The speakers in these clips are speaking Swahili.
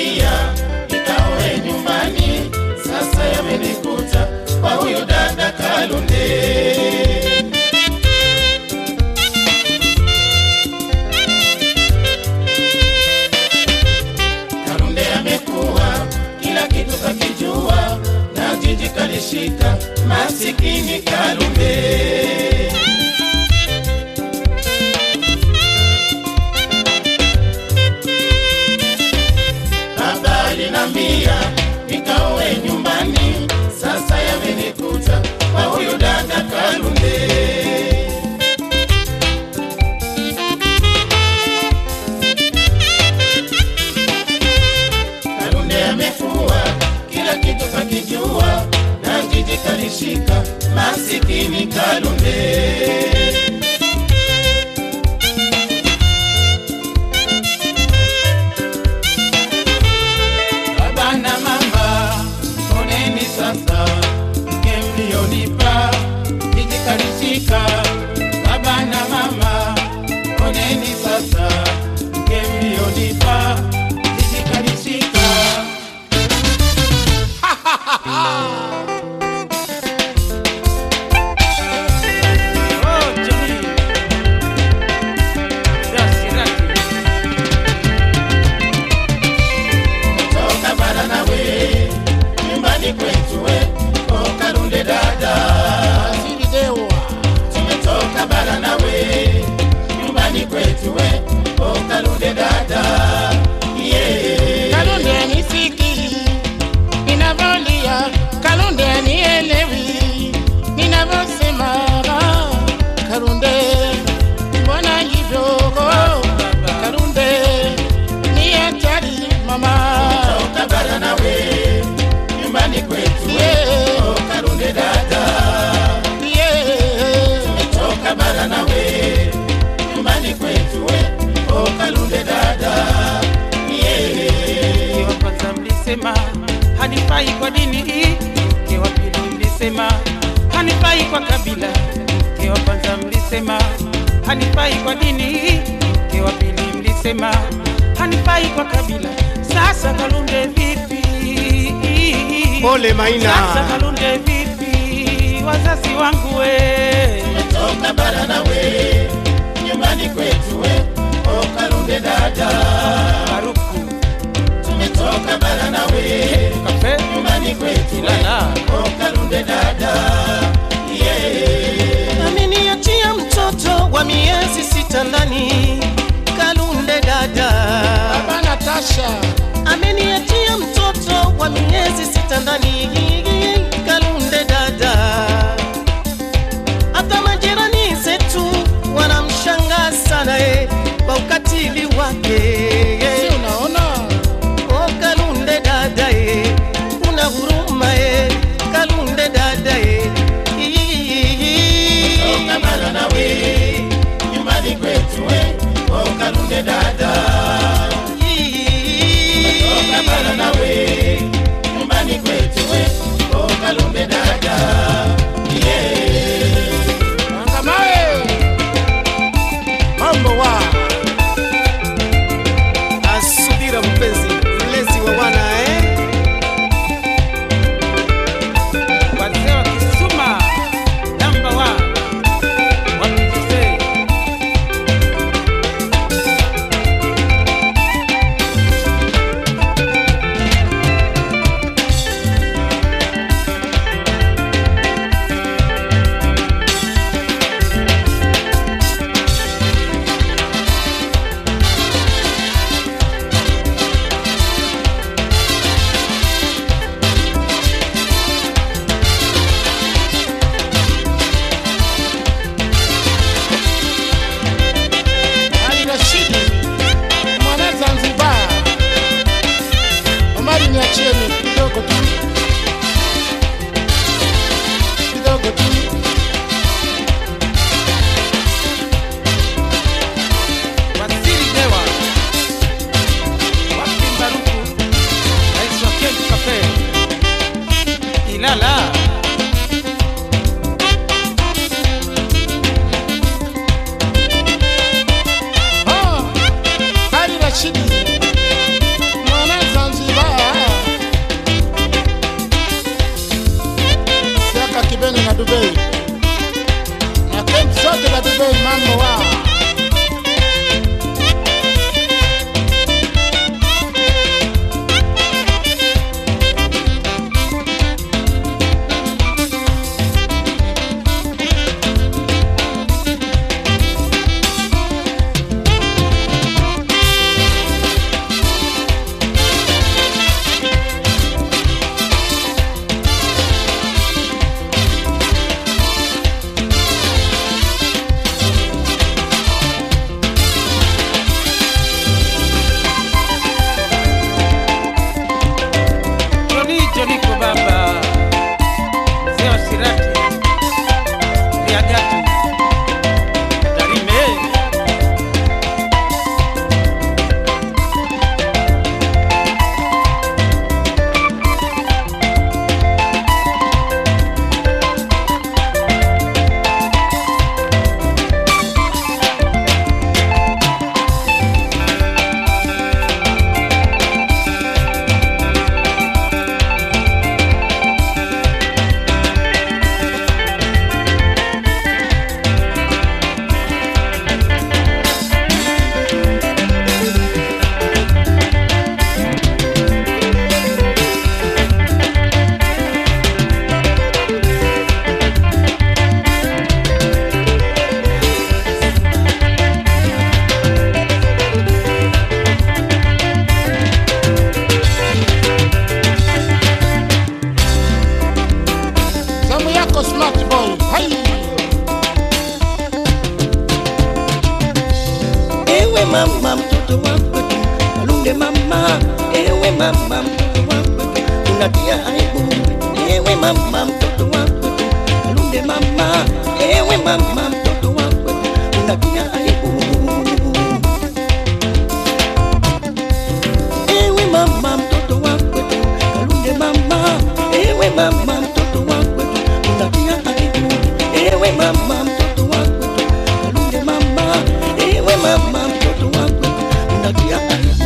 nambia nikaoe nyumbani, sasa yamenikuta kwa huyu dada Kalunde. Kalunde amekuwa kila kitu kakijua, na jiji kalishika, masikini Kalunde. Baba alinambia nikaoe nyumbani, sasa yamenikuta kwa huyu dada Kalunde. Kalunde amekuwa kila kitu kakijua, na jiji kalishika, masikini Kalunde. Baba na mama, oneni sasa mke mlionipa, jiji kalishika. Baba na mama, oneni sasa mke mlionipa, jiji kalishika. Oh, Johnny. Rasi, rasi. toka bara nawe nyumbani kwetu we o Kalunde dada tumetoka bara nawe nyumbani kwetu we o Kalunde dada yeah. Kalunde anisiki ninavyolia, Kalunde anielewi ninavyosema. Kalunde mbona hivyo? Kalunde ni hatari mama. toka bara nawe nyumbani kwetu we Yeah. o Kalunde dada Yeah. toka bara nawe nyumbani kwetu we o Kalunde dada yeah. Mke wa kwanza mlisema hanifai kwa dini hii, mke wa pili mlisema hanifai kwa kabila, mke wa kwanza mlisema hanifai kwa dini hii, mke wa pili mlisema hanifai kwa kabila. Sasa Kalunde vipi? Pole Maina. Sasa Kalunde vipi? Wazazi wangu we toka bara nawe nyumbani kwetu we o Kalunde dada Baruku tumetoka bara nawe kafe nyumbani kwetu we Ilala. o Kalunde dada yeah. ameniachia mtoto wa miezi sita ndani Kalunde dada Baba Natasha ameniachia mtoto wa miezi sita ndani Kalunde dada hata majirani zetu wanamshangaa sana eh, kwa ukatili wake si unaona? Oh, Kalunde dada eh, una huruma eh, Kalunde dada eh. toka bara nawe nyumbani kwetu we o Kalunde dada toka bara nawe nyumbani kwetu we o Kalunde dada yeah. Angamae mambo wa Asubira mpenzi, mlezi wa wana eh? wazee wa Kisuma namba wa wapitise Ali Rashidi mwana Zanzibar. Omari, niachieni kidogo tu, kidogo tu. Waziri Dewa wapi Baruku rais wa Kemp Cafe Ilala Oh, Ali Rashidi mwana Zanzibar. mama mtoto wa kwetu unatia aibu ewe mama mtoto wa kwetu Kalunde mama ewe mama mtoto wa kwetu unatia aibu ewe mama mtoto wa kwetu Kalunde mama ewe mama mtoto wa kwetu unatia aibu ewe mama mtoto wa kwetu Kalunde mama ewe mama mtoto wa kwetu unatia aibu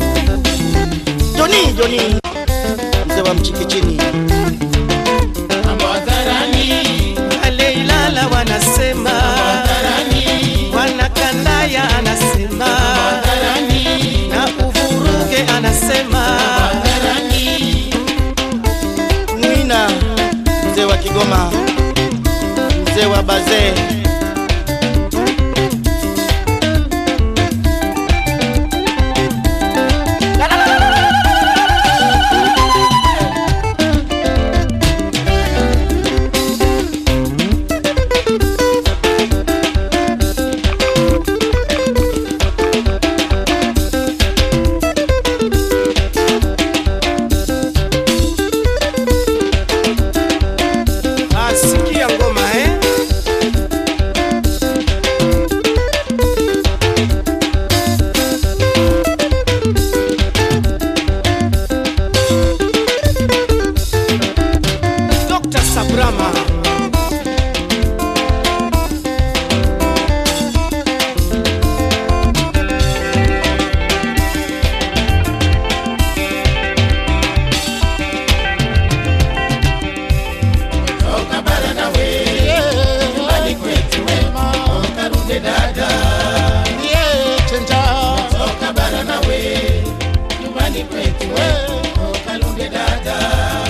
Joni Joni mzee wa mchikichini mambo hadharani, wale Ilala wanasema hadharani, wanakandaya anasema hadharani, na uvuruge anasema hadharani, Mwina mzee wa Kigoma mzee wa Bazee asikia ngoma eh? Dr. Sabrama toka bara nawe, nyumbani kwetu we, ukarudi dada, toka bara nawe, nyumbani kwetu we, ukarudi dada.